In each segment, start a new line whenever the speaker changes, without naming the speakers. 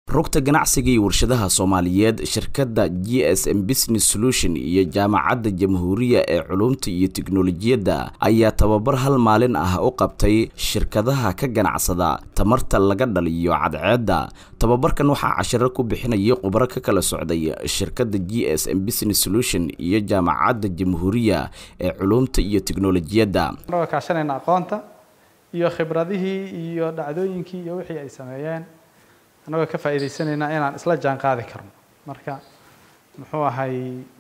rugta ganacsiga iyo warshadaha soomaaliyeed shirkadda g s m business solution iyo jaamacadda jamhuuriya ee culumta iyo tiknolojiyadda ayaa tababar hal maalin ah u qabtay shirkadaha ka ganacsada tamarta laga dhaliyo cadceedda tababarkan waxaa cashiro ku bixinayay khubaro ka kala socday shirkadda g s m business solution iyo jaamacadda jamhuuriya ee culumta iyo tiknolojiyadda
kaashanayna aqoonta iyo khibradihii iyo dhacdooyinkii iyo wixii ay sameeyeen annagoo ka faa'iidaysanaynaa inaan isla jaan qaadi karno marka muxuu ahay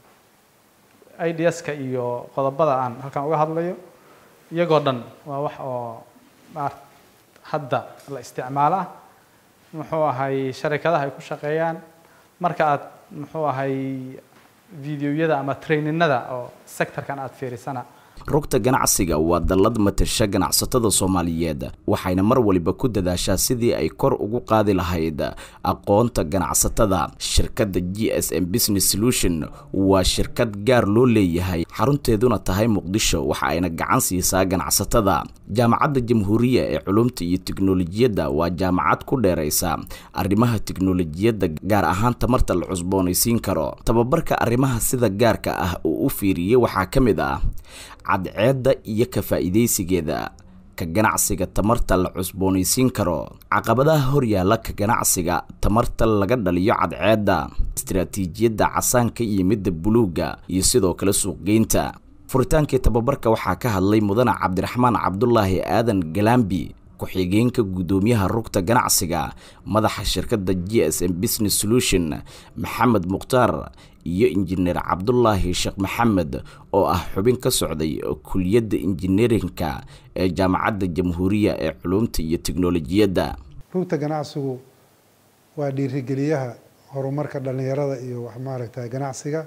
ideaska iyo qodobada aan halkan uga hadlayo iyagoo dhan waa wax oo maar hadda la isticmaalo ah muxuu ahay sharikadaha ay ku shaqeeyaan marka aad muxuu ahay videoyada ama traininada oo sectorkan aada fiirisana
rugta ganacsiga waa dallad matasha ganacsatada soomaaliyeed waxayna mar waliba ku dadaashaa sidii ay kor ugu qaadi lahayd aqoonta ganacsatada shirkadda g s m business solution waa shirkad gaar loo leeyahay xarunteeduna tahay muqdisho waxa ayna gacan siisaa ganacsatada jaamacadda jamhuuriya ee culumta iyo tiknolojiyadda waa jaamacad ku dheeraysa arrimaha tiknolojiyadda gaar ahaan tamarta la cusboonaysiin karo tababarka arrimaha sida gaarka ah uu u fiiriyey waxaa ka mid ah cadceedda iyo ka faa'iidaysigeeda ka ganacsiga tamarta la cusboonaysiin karo caqabadaha horyaalla ka ganacsiga tamarta laga dhaliyo cadceedda istaraatiijiyadda casaanka iyo midda buluugga iyo sidoo kale suuqgeynta furitaankii tababarka waxaa ka hadlay mudane cabdiraxmaan cabdulaahi aadan galambi ku-xigeenka guddoomiyaha rugta ganacsiga madaxa shirkadda g s m business solution maxamed mukhtaar iyo injineer cabdulaahi sheekh maxamed oo ah xubin ka socday kuliyadda injineerinka ee jaamacadda jamhuuriya ee culumta iyo tiknolojiyadda
rugta ganacsigu waa dhiirigeliyaha horumarka dhallinyarada iyo wax maaragtay ganacsiga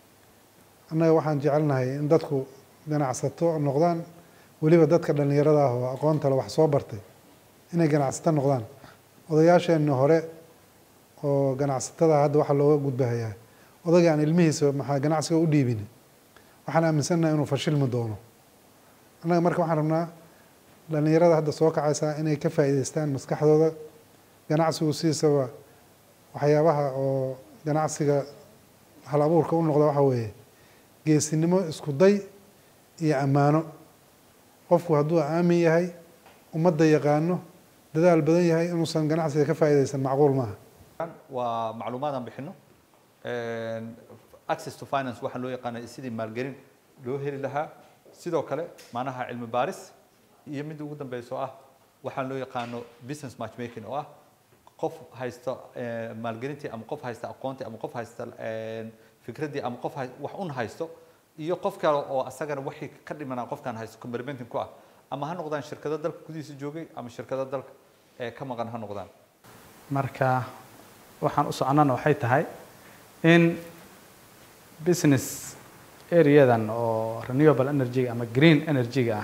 annaga waxaan jecelnahay in dadku ganacsato noqdaan weliba dadka dhallinyarada ah oo aqoontale wax soo bartay inay ganacsato noqdaan odayaasheenni hore oo ganacsatada hadda waxaa looga gudbahayaa odagii aan ilmihiisa maxaa ganacsiga u dhiibin waxaan aaminsannaha inuu fashilmi doono annaga marka waxaan rabnaa dhallinyarada hadda soo kacaysaa inay ka faa'iidaystaan maskaxdooda ganacsigu sidiisaba waxyaabaha oo ganacsiga hal abuurka u noqda waxa weeye geesinimo isku day iyo ammaano qofku hadduu aamin yahay ummadda yaqaano dadaal badan yahay inuusan ganacsiga ka faa'iidaysan macquul maaha
waa macluumaadaan bixino access to finance waxaa loo yaqaana sidii maalgelin loo heli lahaa sidoo kale macnaha cilmi baaris iyo midda ugu dambeyso ah waxaan loo yaqaano business matchmaking oo ah qof haysta maalgelintii ama qof haysta aqoontii ama qof haysta fikraddii ama qof wax un haysto iyo qof kale oo asagana wixii ka dhimanaa qofkan haysto complementing ku ah ama ha noqdaan shirkado dalka gudihiisa joogay ama shirkado dalka ee ka maqan ha noqdaan
marka waxaan u soconana waxay tahay in business areadan oo renewable energy ama green energy-ga ah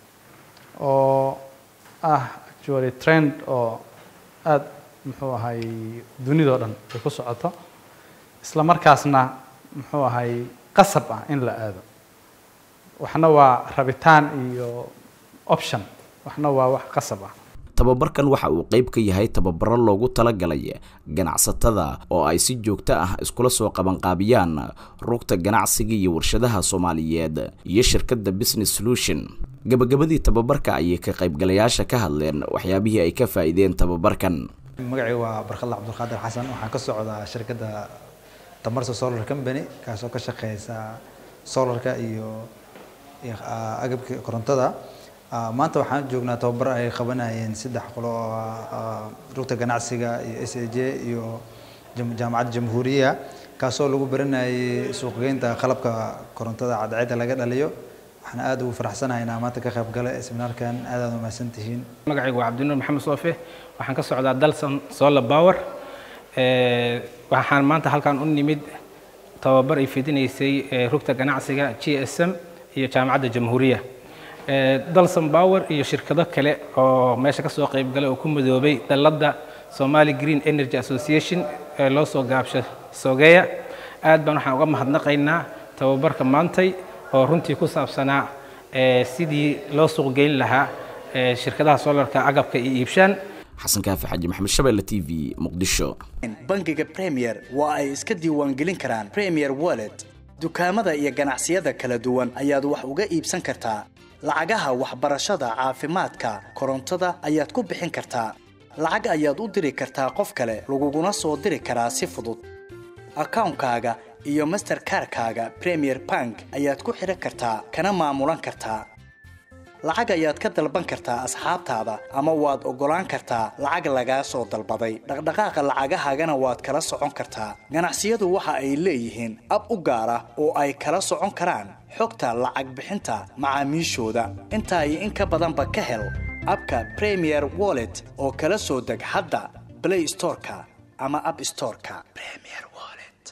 oo ah actually trend oo aada muxuu ahay dunidao dhan ay ku socoto isla markaasna muxuu ahay qasab ah in la aado waxna waa rabitaan iyo option waxna waa wax qasab ah
tababarkan waxa uu qayb ka yahay tababaro loogu talagalay ganacsatada oo ay si joogto ah iskula soo qabanqaabiyaan rugta ganacsiga iyo warshadaha soomaaliyeed iyo shirkadda business solution gabagabadii tababarka ayay ka qaybgalayaasha ka hadleen waxyaabihii ay ka faa'iideen tababarkan
magacii waa barkadla cabdulqaadir xasan waxaan ka socdaa shirkadda tamarsa solar company kaasoo ka shaqeysa solarka iyo agabka korontada maanta waxaan joognaa tababar ay qabanayeen saddex qolo oo rugta ganacsiga iyo s a j iyo jaamacadda jamhuuriya kaasoo lagu baranayay suuqgeynta qalabka korontada cadceedda laga dhaliyo waxaan aada ugu faraxsanahay inaan maanta ka qayb gala seminaarkan aad aad umahadsan tihiin
magacaygu waa cabdinuur maxamed soofe waxaan ka socdaa dalson solar power waxaan maanta halkan u nimid tababar ay fidinaysay rugta ganacsiga g s m iyo jaamacadda jamhuuriya dalson power iyo shirkado kale oo meesha ka soo qayb galay oo ku midoobay dalladda somali green energy association ee loo soo gaabsho sogeya aad baan waxaan uga mahadnaqaynaa tababarka maantay oo runtii ku saabsanaa sidii loo suuq geyn lahaa shirkadaha solarka agabka iyo iibshaan
xasan kaafi xaji maxamed shabeelle t v muqdisho
bangiga premier waa ay iska diiwaangelin karaan premier wallet dukaamada iyo ganacsiyada kala duwan ayaad wax uga iibsan kartaa lacagaha waxbarashada caafimaadka korontada ayaad ku bixin kartaa lacag ayaad u diri kartaa qof kale laguguna soo diri karaa si fudud akawnkaaga iyo masterkarkaaga premier bank ayaad ku xidhan kartaa kana maamulan kartaa lacag ayaad ka dalban kartaa asxaabtaada ama waad oggolaan kartaa lacag lagaa soo dalbaday dhaqdhaqaaqa lacagahaagana waad kala socon kartaa ganacsiyadu waxa ay leeyihiin ab u gaar ah oo ay kala socon karaan xogta lacag bixinta macaamiishooda intaa iyo in ka badanba ka hel abka premier wallet oo kala soo deg hadda play storeka ama app storeka